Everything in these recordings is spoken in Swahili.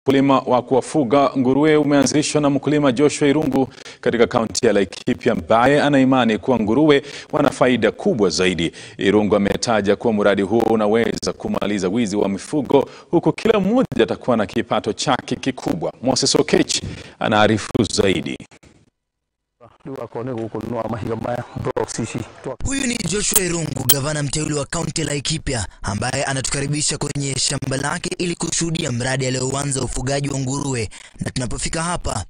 Ukulima wa kuwafuga nguruwe umeanzishwa na mkulima Joshua Irungu katika kaunti ya Laikipia ambaye ana imani kuwa nguruwe wana faida kubwa zaidi. Irungu ametaja kuwa mradi huo unaweza kumaliza wizi wa mifugo huku kila mmoja atakuwa na kipato chake kikubwa. Moses Okech anaarifu zaidi. Huyu ni Joshua Irungu, gavana mteule wa kaunti ya Laikipia, ambaye anatukaribisha kwenye shamba lake ili kushuhudia mradi alioanza ufugaji wa nguruwe. Na tunapofika hapa,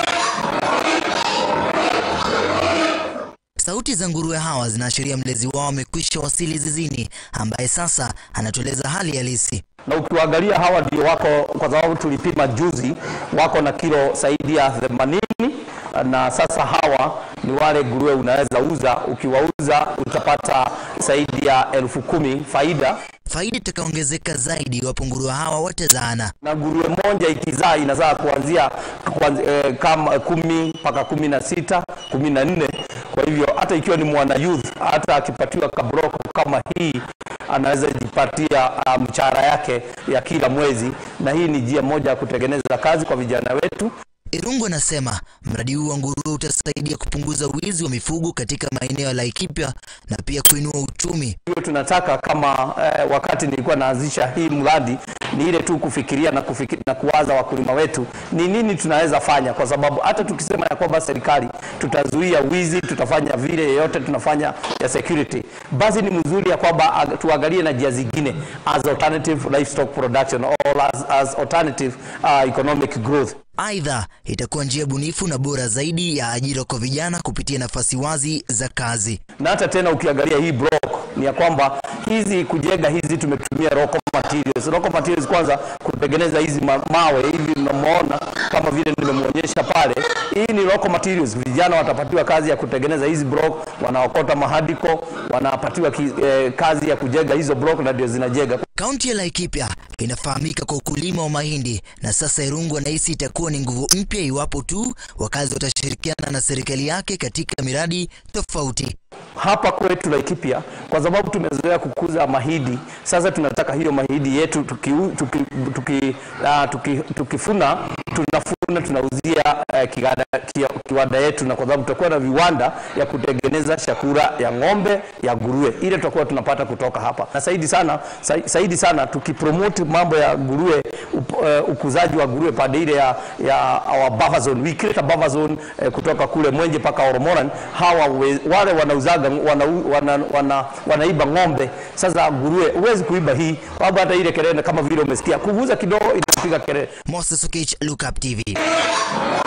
sauti za nguruwe hawa zinaashiria mlezi wao amekwisha wasili zizini, ambaye sasa anatueleza hali halisi. na ukiwaangalia hawa ndio wako, kwa sababu tulipima juzi, wako na kilo zaidi ya 80 na sasa hawa ni wale nguruwe unaweza uza, ukiwauza utapata zaidi ya elfu kumi faida, Faida itakaongezeka zaidi iwapo nguruwe hawa watazaana. na nguruwe moja ikizaa inazaa kuanzia kuanzi, eh, kama kumi mpaka kumi na sita kumi na nne Kwa hivyo hata ikiwa ni mwana youth, hata akipatiwa kabroko kama hii anaweza jipatia uh, mshahara yake ya kila mwezi, na hii ni njia moja ya kutengeneza kazi kwa vijana wetu. Irungu anasema mradi huu wa nguruwe utasaidia kupunguza wizi wa mifugo katika maeneo ya Laikipia na pia kuinua uchumi. Hiyo tunataka kama eh, wakati nilikuwa naanzisha hii mradi ni ile tu kufikiria na, kufikiri, na kuwaza wakulima wetu ni nini tunaweza fanya, kwa sababu hata tukisema ya kwamba serikali tutazuia wizi, tutafanya vile yeyote tunafanya ya security, basi ni mzuri ya kwamba ag- tuangalie na njia zingine as alternative livestock production or as, as alternative uh, economic growth. Aidha, itakuwa njia bunifu na bora zaidi ya ajira kwa vijana kupitia nafasi wazi za kazi. na hata tena ukiangalia hii block ni ya kwamba hizi kujenga hizi tumetumia local materials. Local materials kwanza kutengeneza hizi ma mawe hivi mnamuona kama vile nimemwonyesha pale, hii ni local materials. Vijana watapatiwa kazi ya kutengeneza hizi block, wanaokota mahadiko, wanapatiwa ki, eh, kazi ya kujenga hizo block na ndio zinajenga. Kaunti ya Laikipia inafahamika kwa ukulima wa mahindi na sasa Irungu anahisi itakuwa ni nguvu mpya iwapo tu wakazi watashirikiana na serikali yake katika miradi tofauti. hapa kwetu Laikipia kwa sababu tumezoea kukuza mahindi. Sasa tunataka hiyo mahindi yetu tuki, tuki, tuki, uh, tuki, tukifuna tunafuna tunauzia uh, kiwanda, kia- kiwanda yetu, na kwa sababu tutakuwa na viwanda ya kutengeneza chakula ya ng'ombe ya nguruwe, ile tutakuwa tunapata kutoka hapa, na zaidi sana sa- zaidi sana tukipromote mambo ya nguruwe up, uh, ukuzaji wa nguruwe pande ile ya, ya our buffer zone. We create a buffer zone uh, kutoka kule Mwenje mpaka Oromoran. Hawa we, wale wanauzaga wana, wana, wana, wanaiba ng'ombe. Sasa nguruwe huwezi kuiba hii, sababu hata ile kelele kama vile umesikia kuuza kidogo inapiga kelele. Moses Okech, Look Up TV.